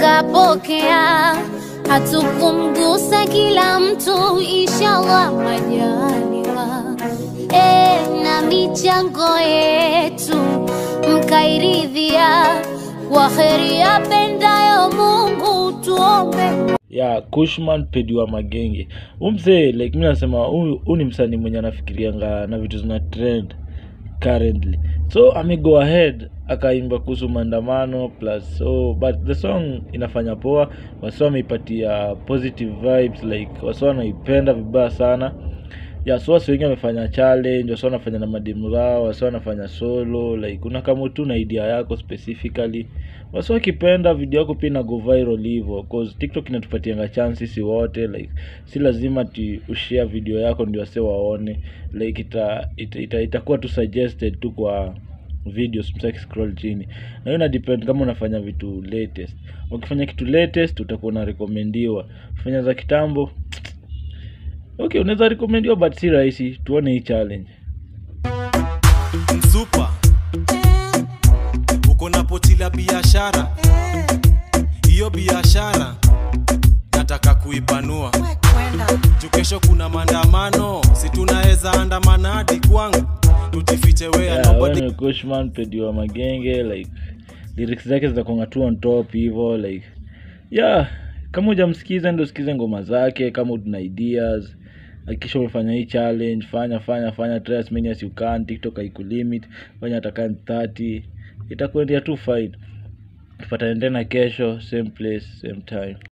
akapokea, hatukumgusa kila mtu, inshallah majaliwa. E, na michango yetu mkairidhia, kwa heri yapendayo Mungu tuombe ya kushman pediwa magenge umsee like mi nasema huyu huyu ni msanii mwenye anafikirianga na vitu zina trend currently so ame go ahead akaimba kuhusu maandamano plus so but the song inafanya poa wasi ameipatia positive vibes like wasi wanaipenda vibaya sana ya so wasi wengi wamefanya challenge wasi wanafanya na madimu zao wasi wanafanya solo like unakama tu na idea yako specifically wasi wakipenda video yako pia inago viral hivyo cause tiktok inatupatianga chance sisi wote like si lazima ti ushare video yako ndio wase waone like ita, ita, ita, itakuwa tu suggested tu kwa videos msaki scroll chini na hiyo ina depend kama unafanya vitu latest ukifanya kitu latest utakuwa unarekomendiwa ukifanya za kitambo okay unaweza rekomendiwa but si rahisi tuone hii challenge msupa uko na poti la biashara hiyo biashara nataka kuipanua juu kesho kuna maandamano si tunaweza andamana hadi kwangu tujifiche wea yeah, nobody wewe ni Kushman pediwa magenge like lyrics zake zinakonga tu on top hivyo like yeah kama hujamsikiza ndo sikize ngoma zake kama una ideas hakikisha umefanya hii challenge fanya fanya fanya try as many as you can tiktok haikulimit fanya hata 30 itakuendea tu fine tupatane tena kesho same place same time